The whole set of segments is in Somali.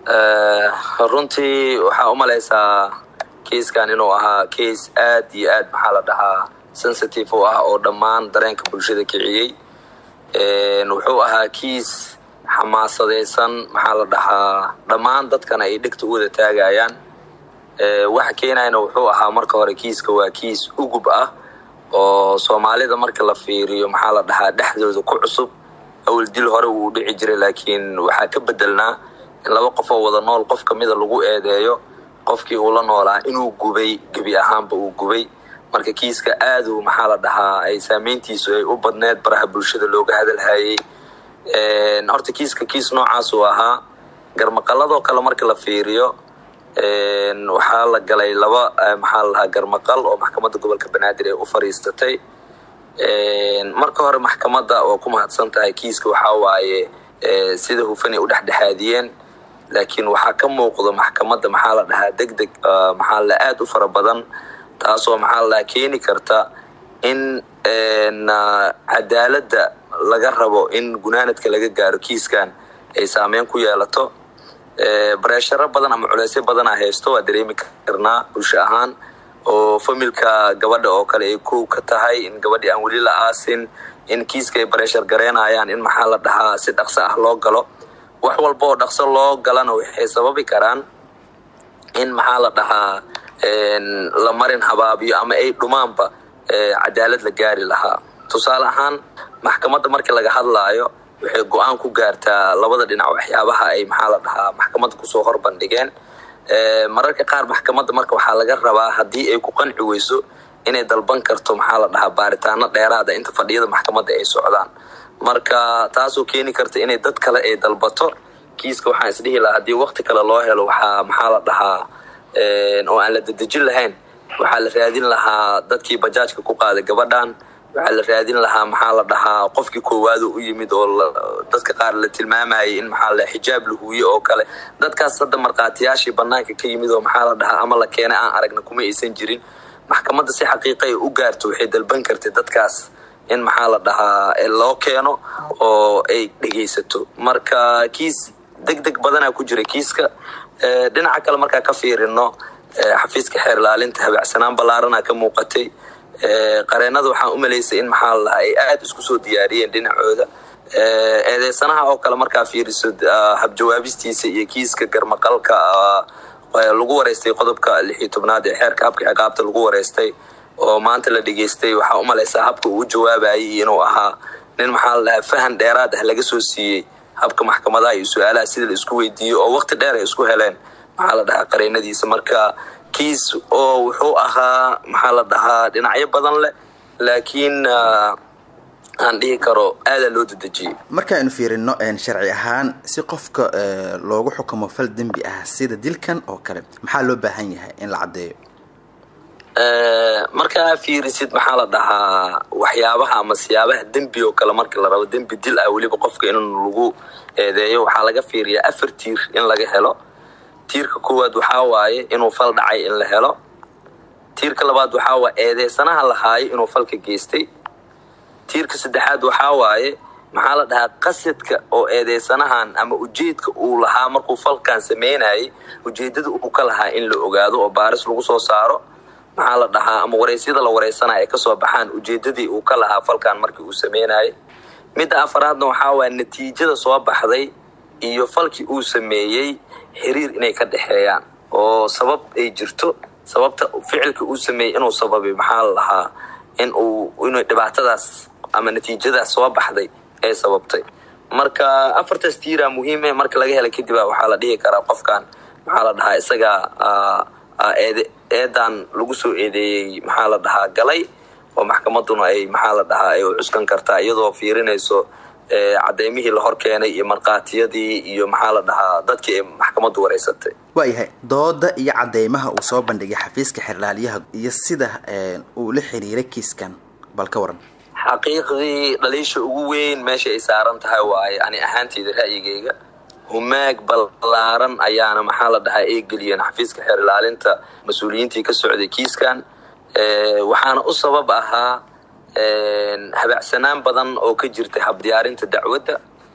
runtii waxaa u malaysaa kiiskan inuu ahaa kiis aad iyo aad maxaa la dhahaa sensitive u ah oo dhammaan dareenka bulshada kiciyey wuxuu ahaa kiis xamaasadaysan maxaa la dhahaa dhammaan dadkana ay dhegta u wada taagayaan waxa keenayana wuxuu ahaa marka hore kiiska waa kiis ugub ah oo soomaalida marka la fiiriyo maxaa la dhahaa dhexdooda ku cusub awal dil hore wuu dhici jiray laakiin waxaa ka bedelnaa in laba qof oo wada nool qof kamida lagu eedeeyo qofkii uu la noolaa inuu gubay gebi ahaanba uu gubay marka kiiska aadu maxaa la dhahaa ay saameyntiisu ay u badneed baraha bulshada looga hadalhayey horta kiiska kiis noocaas uu ahaa garmaqaladoo kale marka la fiiriyo waxaa la galay laba maxaa la dhahaa garmaqal oo maxkamadda gobolka banaadir ay u fariistatay marka hore maxkamadda oo ku mahadsan tahay kiiska waxaa waaye sida hufanay u dhexdhexaadiyeen laakiin waxaa ka muuqda maxkamadda maxaa la dhahaa deg deg maxaa la aad u fara badan taasoo maxaa la dhahaa keeni karta in cadaaladda laga rabo in gunaanadka laga gaaro kiiskan ay saameyn ku yeelato bareesharo badan ama culeysyo badanaa haysto waa dareemi karnaa bulsho ahaan oo familka gabadha oo kale ay kow ka tahay in gabadhii aan weli la aasin in kiiska ay bareeshar gareynayaan in maxaa la dhahaa si dhaqso ah loo galo wax walba oo dhaqso loo galana waxay sababi karaan in maxaa la dhahaa la marin habaabiyo ama ay dhumaanba cadaalad la gaari lahaa tusaale ahaan maxkamadda markii laga hadlaayo waxay go-aan ku gaartaa labada dhinac waxyaabaha ay maxaa la dhahaa maxkamadda kusoo horbandhigeen mararka qaar maxkamadda marka waxaa laga rabaa haddii ay ku qanci weyso inay dalban karto maxaa la dhahaa baaritaano dheeraada inta fadhiyada maxkamadda ay socdaan marka taasoo keeni karta inay dad kale ay dalbato kiiska waxaan isdhihi lahaa haddii wakti kale loo helo waxaa maxaa la dhahaa oo aan la dedejin lahayn waxaa la raadin lahaa dadkii bajaajka ku qaaday gabadhan waxaa la raadin lahaa maxaa la dhahaa qofkii koowaado u yimid oo dadka qaar la tilmaamayay in maxaa la xijaab la huuye oo kale dadkaas hadda markhaatiyaashii banaanka ka yimid oo maxaa la dhahaa ama la keenay aan aragna kuma aysan jirin maxkamadda si xaqiiqa ay u gaarto waxay dalban kartay dadkaas in maxaa la dhahaa loo keeno oo ay dhegaysato marka kiis deg deg badanaa ku jira kiiska dhinaca kale markaa ka fiirino xafiiska xeer ilaalinta habacsanaan ballaarana ka muuqatay qareenada waxaan u malaysay in maxaa la dhahaa ay aada isku soo diyaariyeen dhinacooda eedeysanaha oo kale markaa fiiriso habjawaabistiisa iyo kiiska garmaqalka lagu wareystay qodobka lix iyo tobnaad ee xeerka habka ciqaabta lagu wareystay oo maanta la dhegaystay waxaa u malaysaa habka uu jawaabayay inuu ahaa nin maxaa la dhahaa fahan dheeraad ah laga soo siiyey habka maxkamadaha iyo su-aalaha sida la isku weydiiyo oo waqti dheer ay isku heleen maxaa la dhahaa qareenadiisa marka kiis oo wuxuu ahaa maxaa la dhahaa dhinacyo badan leh laakiin aan dhihi karo aadaa loo dedejiyey markaaynu fiirino sharci ahaan si qofka loogu xukumo fal dembi ah sida dilkan oo kale maxaa loo baahan yahay in la caddeeyo markaa fiirisid maxaa la dhahaa waxyaabaha ama siyaabaha dembi oo kale marka la rabo dembi dil ah weliba qofka in lagu eedeeyo waxaa laga fiiriyaa afar tiir in laga helo tiirka koowaad waxaa waaye inuu fal dhacay in la helo tiirka labaad waxaa waaye eedeysanaha lahaayo inuu falka geystay tiirka saddexaad waxaa waaye maxaa la dhahaa qasadka oo eedeysanahan ama ujeedka uu lahaa markuu falkan sameynayay ujeedada uu ka lahaa in la ogaado oo baaris lagu soo saaro maxaa la dhahaa ama wareysyada la wareysanaya ay kasoo baxaan ujeedadii uu ka lahaa falkan markii uu sameynayay midda afaraadna waxaa waaya natiijada soo baxday iyo falkii uu sameeyey xiriir inay ka dhexeeyaan oo sabab ay jirto sababta ficilka uu sameeyey inuu sababay maxaa la dhahaa in uu inuu dhibaatadaas ama natiijadaas soo baxday ay sababtay marka afartaas tiiraa muhiime marka laga hela kadib waxaa la dhihi karaa qofkan maxaa la dhahaa isagaa eed eedan lagu soo eedeeyey maxaa la dhahaa galay oo maxkamaduna ay maxaa la dhahaa ay u cuskan kartaa iyadoo fiirinayso cadeymihii la hor keenay iyo markhaatiyadii iyo maxaa la dhahaa dadkii ay maxkamaddu wareysatay waayahay dooda iyo cadeymaha uu soo bandhigay xafiiska xerlaalyaha iyo sida uu la xiriiray kiiskan bal ka waran xaqiiqdii dhaliisha ugu weyn meesha ay saaran tahay waaye ani ahaanteyda ra'yigayga humaag ballaaran ayaana maxaa la dhahaa ay geliyeen xafiiska xeer ilaalinta mas-uuliyiintii ka socday kiiskan waxaana u sabab ahaa habacsanaan badan oo ka jirtay habdiyaarinta dacwadda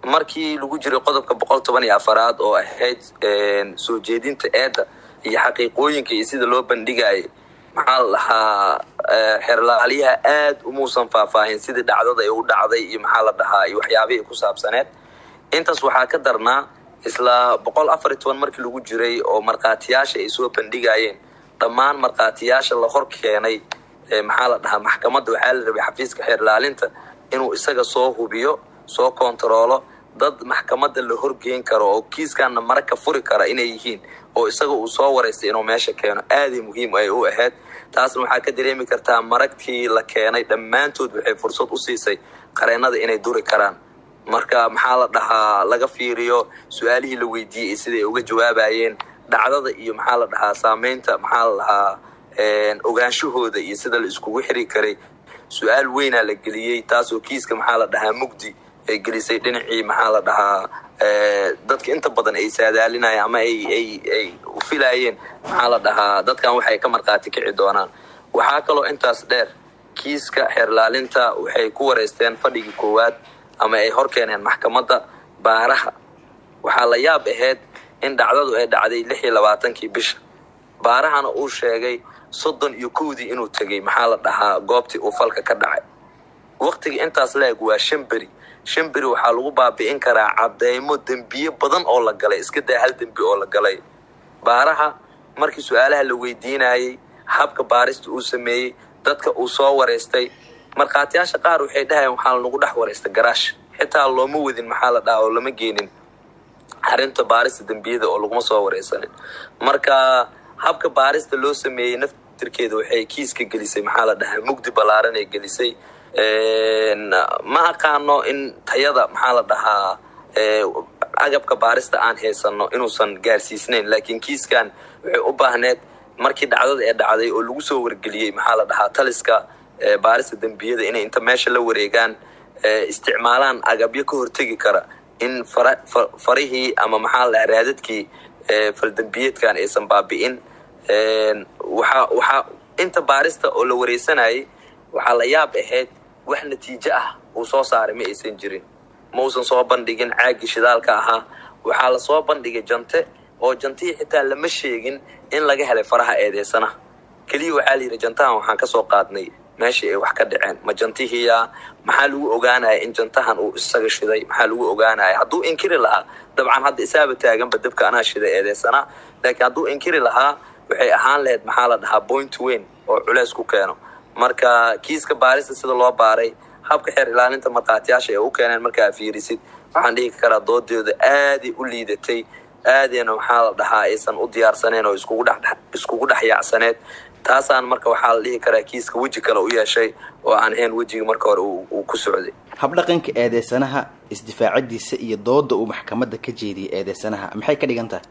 markii lagu jiray qodobka boqol toban iyo afaraad oo ahayd soo jeedinta eedda iyo xaqiiqooyinka iyo sida loo bandhigayay maxaa la dhahaa xerlaaliyaha aad umuusan faahfaahin sidii dhacdada ay u dhacday iyo maxaa la dhahaa iyo waxyaabihii ku saabsaneed intaas waxaa ka darnaa isla boqol afar iyo toban markii lagu jiray oo markhaatiyaasha ay soo bandhigayeen dhammaan markhaatiyaasha la hor keenay maxaa la dhahaa maxkamadda waxaa la rabay xafiiska xeerlaalinta inuu isaga soo hubiyo soo kontaroolo dad maxkamadda la horgeyn karo oo kiiskaana mara ka furi kara inay yihiin oo isaga uu soo waraystay inuu meesha keeno aaday muhiim ay u ahayd taasna waxaa ka dareemi kartaa maragtii la keenay dhammaantood waxay fursad u siisay qareennada inay duri karaan marka maxaa la dhahaa laga fiiriyo su-aalihii la weydiiyey siday uga jawaabayeen dhacdada iyo maxaa la dhahaa saameynta maxaa la dhahaa ogaanshahooda iyo sida la iskugu xiri karay su-aal weynaa la geliyey taasoo kiiska maxaa la dhahaa mugdi ay gelisay dhinacii maxaa la dhahaa dadka inta badan ay saadaalinayeen ama ay ay ay u filaayeen maxaa la dhahaa dadkan waxay ka markhaati kici doonaan waxaa kaloo intaas dheer kiiska xeerlaalinta waxay ku wareysteen fadhigii koowaad ama ay hor keeneen maxkamadda baaraha waxaa la yaab ahayd in dhacdadu ay dhacday lix iyo labaatankii bisha baarahana uu sheegay soddon iyo kowdii inuu tegey maxaa la dhahaa goobtii uu falka ka dhacay waktiga intaas la-eg waa shan beri shan beri waxaa lagu baabi'in karaa cadeymo dembiye badan oo la galay iska daa hal dembi oo la galay baaraha markii su-aalaha la weydiinayey habka baarista uu sameeyey dadka uu soo wareystay markhaatiyaasha qaar waxay dhahayeen waxaa lanagu dhex wareystay garaash xitaa looma wadin maxaa la dhahaa oo lama geenin arrinta baarista dembiyada oo laguma soo wareysanin marka habka baarista loo sameeyey naftirkeeda waxay kiiska gelisay maxaa la dhahaa mugdi ballaaran ay gelisay ma aqaano in tayada maxaa la dhahaa agabka baarista aan haysano inuusan gaarsiisnayn laakiin kiiskan waxay u baahneed markii dhacdada ee dhacday oo lagu soo wargeliyey maxaa la dhahaa taliska baarista dembiyada inay inta meesha la wareegaan isticmaalaan agabyo ka hortegi kara in farihii ama maxaa la dhahaa raadadkii faldembiyeedkan aysan baabi'in waxaa waxaa inta baarista oo la wareysanayay waxaa la yaab ahayd wax natiijo ah uu soo saaray ma aysan jirin ma uusan soo bandhigin caagii shidaalka ahaa waxaa la soo bandhigay jante oo jantihii xitaa lama sheegin in laga helay faraha eedeysanaha keliya waxaa la yidhi jantahan waxaan ka soo qaadnay meeshii ay wax ka dhaceen ma jantihiya maxaa lagu ogaanaya in jantahan uu isaga shiday maxaa lagu ogaanaya hadduu inkiri lahaa dabcan hadda isaaba taaganba dabka anaa shiday eedeysana laakiin hadduu inkiri lahaa waxay ahaan lahayd maxaa la dhahaa point weyn oo culeys ku keeno marka kiiska baarista sida loo baaray habka xeer ilaalinta markhaatiyaasha ay u keeneen markaa fiirisid waxaan dhihi karaa doodooda aaday u liidatay aadayna maxaa la dhahaa aysan u diyaarsaneen oo iskugu dhex iskugu dhex yaacsaneed taasaan marka waxaa la dhihi karaa kiiska weji kale u yeeshay oo aan ahayn wejigii marka hore uu ku socday habdhaqanka eedeysanaha isdifaacadiisa iyo dooda uu maxkamadda ka jeediyay eedeysanaha maxay ka dhigan tahay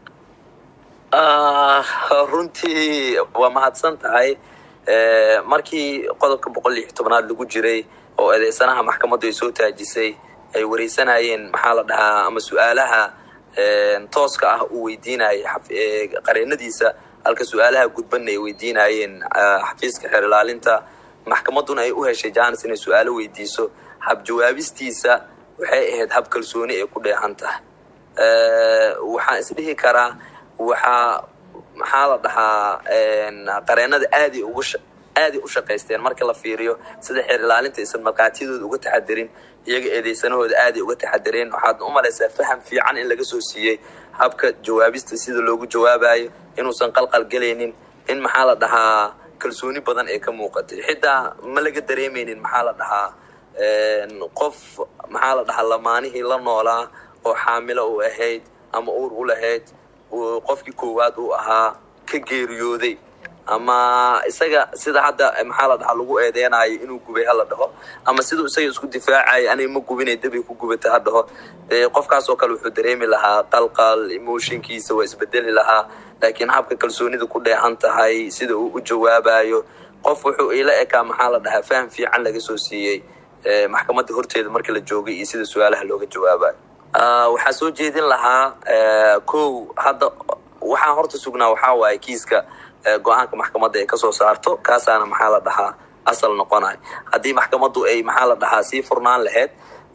runtii waa mahadsan tahay markii qodobka boqol lix tobnaad lagu jiray oo eedeysanaha maxkamaddu ay soo taajisay ay wareysanayeen maxaa la dhahaa ama su-aalaha tooska ah uu weydiinayay qareenadiisa halka su-aalaha gudbanna ay weydiinayeen xafiiska xeer ilaalinta maxkamadduna ay u heshay janis inay su-aalo weydiiso hab jawaabistiisa waxay ahayd hab kalsooni ay ku dheehan tahay waxaan isdhihi karaa waxaa maxaa la dhahaa qareenada aaday ugu aaday u shaqaysteen marka la fiiriyo sida xeer ilaalinta aysan markhaatiyadooda uga taxadirin iyaga eedeysanahooda aaday uga taxadireen waxaad u malaysaa faham fiican in laga soo siiyey habka jawaabista sida loogu jawaabayo inuusan qalqal gelaynin in maxaa la dhahaa kalsooni badan ay ka muuqatay xitaa ma laga dareemaynin maxaa la dhahaa qof maxaa la dhahaa lamaanihii la noolaa oo xaamilo u ahayd ama uur u lahayd qofkii koowaad uu ahaa ka geeriyooday ama isaga sida hadda maxaa la dhahaa lagu eedeynayo inuu gubay hala dhaho ama siduu isaga isku difaacayo anay ma gubinay dabay ku gubata ha dhaho qofkaas oo kale wuxuu dareemi lahaa qalqal emotionkiisa waa isbedeli lahaa laakiin habka kalsoonida ku dheehan tahay sida uu u jawaabayo qof wuxuu ila ekaa maxaa la dhahaa faham fiican laga soo siiyey maxkamadda horteeda marka la joogay iyo sida su-aalaha looga jawaabayo waxaa soo jeedin lahaa kow hadda waxaan horta sugnaa waxaa waaye kiiska go-aanka maxkamadda ay kasoo saarto kaasaana maxaa la dhahaa asal noqonay haddii maxkamaddu ay maxaa la dhahaa sii furnaan lahayd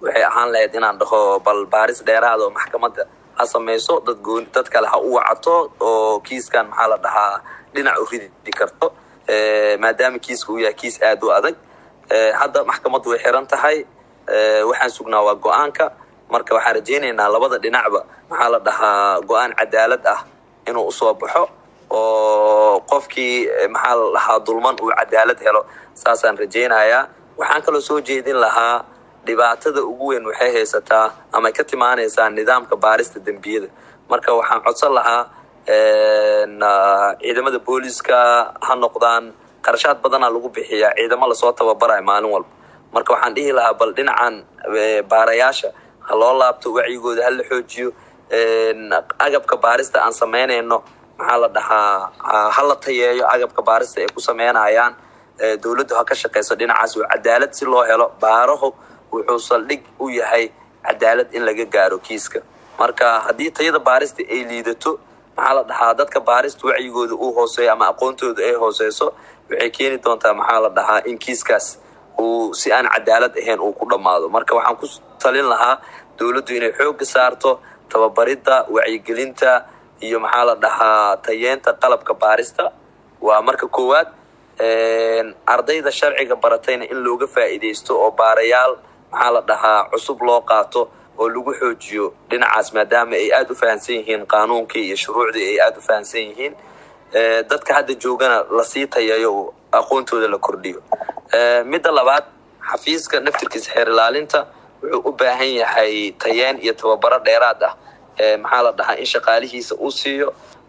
waxay ahaan lahayd inaan dhaho bal baaris dheeraada oo maxkamadda ha samayso dad gooni dad kale ha u wacato oo kiiskan maxaa la dhahaa dhinac u ridi karto maadaama kiiska uu yahay kiis aada u adag hadda maxkamaddu way xiran tahay waxaan sugnaa waa go-aanka marka waxaan rajaynaynaa labada dhinacba maxaa la dhahaa go-aan cadaalad ah inuu usoo baxo oo qofkii maxaa la dhahaa dulman uu cadaalad helo saasaan rajaynayaa waxaan kaloo soo jeedin lahaa dhibaatada ugu weyn waxay haysataa ama ka timaanaysaa nidaamka baarista dembiyada marka waxaan codsan lahaa ciidamada booliska ha noqdaan qarashaad badanaa lagu bixiyaa ciidamo lasoo tababarayo maalin walba marka waxaan dhihi lahaa bal dhinacan baarayaasha ha loo laabto wacyigooda ha la xoojiyo agabka baarista aan samaynayno maxaa la dhahaa ha la tayeeyo agabka baarista ay ku sameynayaan dowladdu ha ka shaqayso dhinacaas oo cadaalad si loo helo baarahu wuxuu saldhig u yahay cadaalad in laga gaaro kiiska marka haddii tayada baarista ay liidato maxaa la dhahaa dadka baarista wacyigooda uu hooseeyo ama aqoontooda ay hooseyso waxay keeni doontaa maxaa la dhahaa in kiiskaas uu si aan cadaalad ahayn uu ku dhammaado marka waxaan ku talin lahaa dowladdu inay xoogga saarto tababaridda wacyigelinta iyo maxaa la dhahaa tayeenta qalabka baarista waa marka koowaad ardayda sharciga baratayna in looga faa'iidaysto oo baarayaal maxaa la dhahaa cusub loo qaato oo lagu xoojiyo dhinacaas maadaama ay aada u fahamsan yihiin qaanuunkii iyo shuruucdii ay aada u fahamsan yihiin dadka hadda joogana lasii tayeeyo oo aqoontooda la kordhiyo midda labaad xafiiska naftirkiisa xeer ilaalinta wuxuu u baahan yahay tayeen iyo tababaro dheeraad ah maxaa la dhahaa in shaqaalihiisa uu siiyo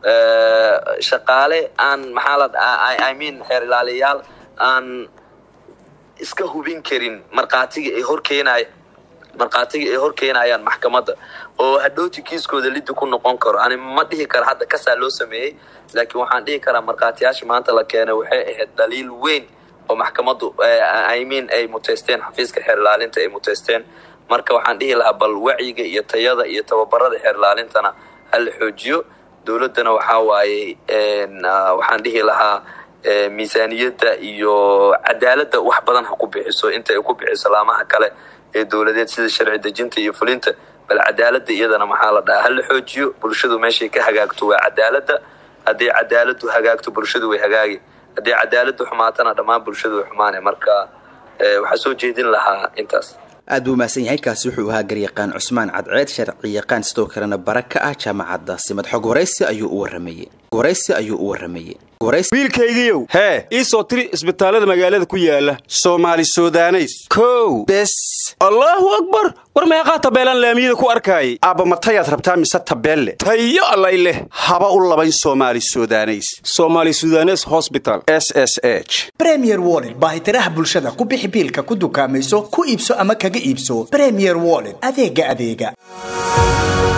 shaqaale aan maxaa la i mean xeer ilaaliyaal aan iska hubin karin markhaatiga ay horkeenaya markhaatiga ay horkeenayaan maxkamadda oo hadhowti kiiskooda liddi ku noqon karo ani ma dhihi kara hadda kasaa loo sameeyey laakiin waxaan dhihi karaa markhaatiyaasha maanta la keenay waxay ahayd daliil weyn oo maxkamaddu i mean ay muteysteen xafiiska xeer ilaalinta ay muteysteen marka waxaan dhihi lahaa bal wacyiga iyo tayada iyo tababarada xeer ilaalintana ha la xoojiyo dowladdana waxaa waaye waxaan dhihi lahaa miisaaniyadda iyo cadaaladda wax badan ha ku bixiso inta ay ku bixiso laamaha kale ee dowladeed sida sharci dejinta iyo fulinta bal cadaaladda iyadana maxaa la dhahaa ha la xoojiyo bulshadu meeshay ka hagaagto waa cadaaladda haddii cadaaladdu hagaagto bulshadu way hagaagi haddii cadaaladdu xumaatana dhammaan bulshadu way xumaanay marka waxaa soo jeedin lahaa intaas aad buu mahadsan yahay kaasi wuxuu ahaa garyaqaan cusmaan cadceed sharci yaqaan sidoo kalena bara ka ah jaamacadda simad xog waraysi ayuu u waramayey waraysi ayuu u waramayey wiilkaygiiow hee ii soo tiri isbitaallada magaalada ku yaala soomaali sudaneys kow bes allaahu akbar war meeqaa tabeelaan laamiyada ku arkaayay aabba matayaad rabtaa mise tabeelle tayo allay leh haba u labayn soomaali sudaneys somaali sudanes hosbital s s h bremier wollet baahitiraha bulshada ku bixi biilka ku dukaamayso ku iibso ama kaga iibso bremier wollet adeega adeega